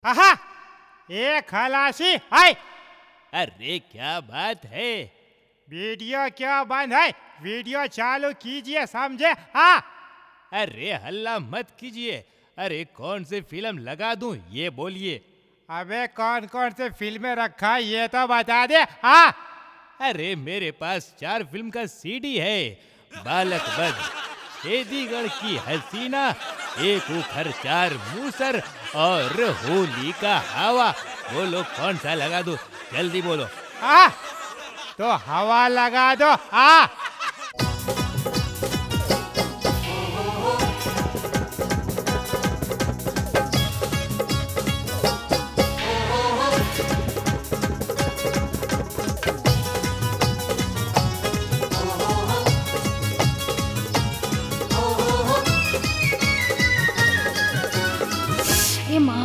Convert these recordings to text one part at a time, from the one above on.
आहा ए खलासी हाय अरे क्या बात है वीडियो क्यों बंद है वीडियो चालू कीजिए समझे हाँ अरे हल्ला मत कीजिए अरे कौन सी फिल्म लगा दूं ये बोलिए अबे कौन कौन से फिल्में रखा है ये तो बता दे हाँ अरे मेरे पास चार फिल्म का सीडी है बालक बद शेदीगढ़ की हसीना एक उखर चार मूसर और होली का हवा बोलो कौन सा लगा दूं जल्दी बोलो हाँ तो हवा लगा दो हाँ ए माँ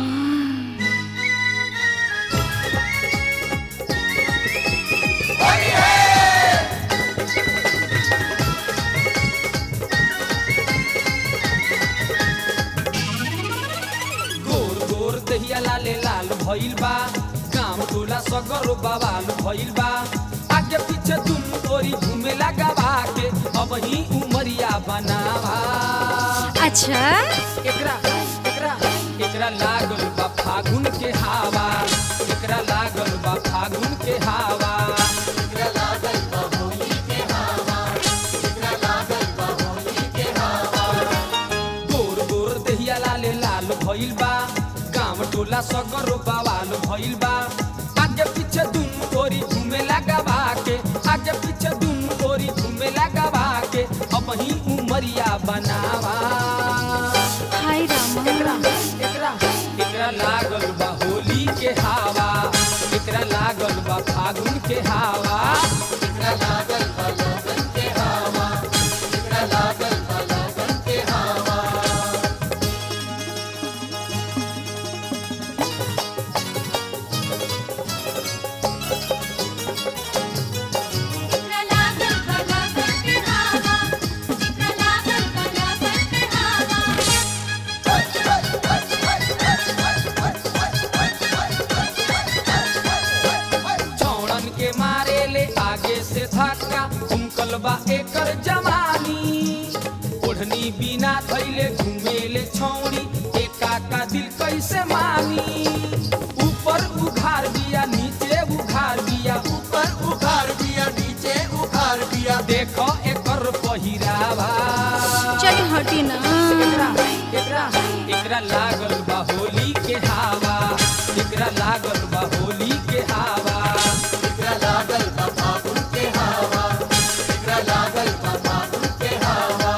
गोर गोर दहिया लाले लाल भइल बा गाम टोला सगर बवाल भइल बा आगे पीछे तुम तोरी घूमे लगावा के अब ही उमरिया बनावा अच्छा एकरा एकरा एकरा लागल बा फागुन के हवा एकरा लागल बा फागुन के हवा एकरा लागल बा होली के हवा एकरा लागल बा होली के हवा गोर गोर दहिया लाले लाल भइल बा गाम टोला सगर बवाल भइल बा आगे पीछे दुम तोरी घूमे लगावा के आगे पीछे दुम तोरी घूमे लगावा के अब ही उमरिया बनावा हाय एकरा रामा एकरा एकरा लागल बा होली के हवा एकरा लागल बा फागुन के हवा एकरा लागल बा लगन के हवा एकरा लागल बा लगन के हवा छौड़न के मारे ले आगे से धक्का उमकल बा एकर जवानी ओढ़नी बिना धैले घूमे ले छौड़ी एका का दिल कैसे मानी ऊपर उघार बिया नीचे उघार बिया ऊपर उघार बिया नीचे उघार बिया देखो एकर पहिरावा चल हटी ना एकरा एकरा एकरा लागल बा होली के हवा एकरा लागल बा होली के हवा एकरा लागल बा फागुन के हवा एकरा लागल बा फागुन के हवा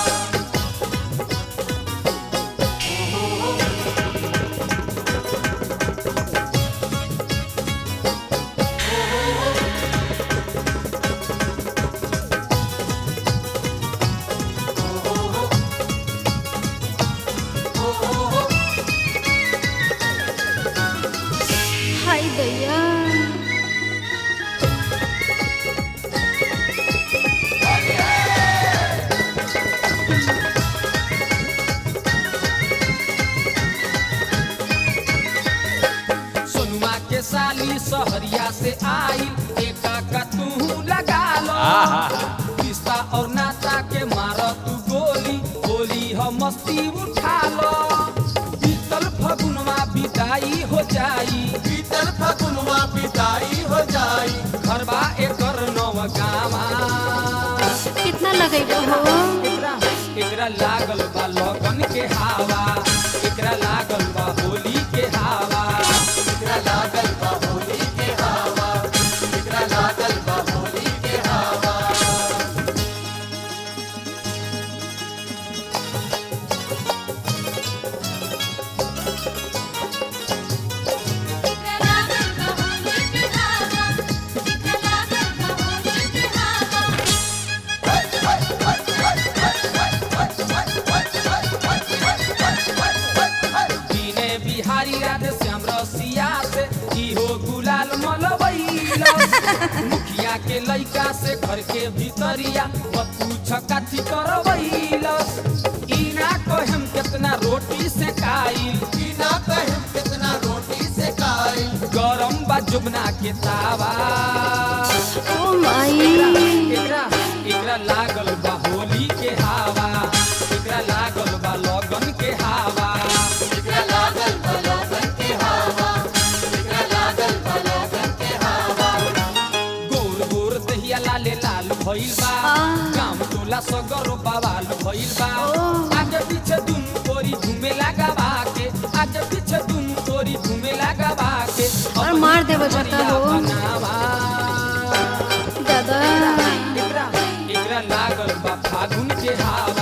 हाय दैया सोनुआ के साली सहरिया से आई एका का तू लगा लो रिश्ता और नाता के मार तू गोली गोली हो मस्ती उठा लो बीतल फगुनवा बिदाई हो जाई बीतल फगुनवा बिदाई हो जाई घरबा एकर नव गामा कितना लगेगा हो एकरा एकरा लागल बा लगन के हवा एकरा लागल बा होली के हवा एकरा लागल बा होली के हवा एकरा लागल बा होली के हवा दीने बिहारी राधे श्याम रसिया से इहो गुलाल मलबैलस मुखिया के लइका से घर के भीतरिया मत पूछ काथी करबैलस ई ना कहम केतना रोटी से खाइल बिना कहे कितना रोटी जुबना के तावा ओ माई एकरा एकरा लागल बा होली के हावा एकरा लागल बा लगन के हावा गोर गोर दहिया लाले लाल भइल बा गाम टोला सगरो बवाल भइल बा आगे पीछे दुम तोरी घूमे लगावा के आगे पीछे दुम तोरी घूमे लगावा के और मार देबो जता हो। बनावा दादा एकरा एकरा लागल बा फागुन के हावा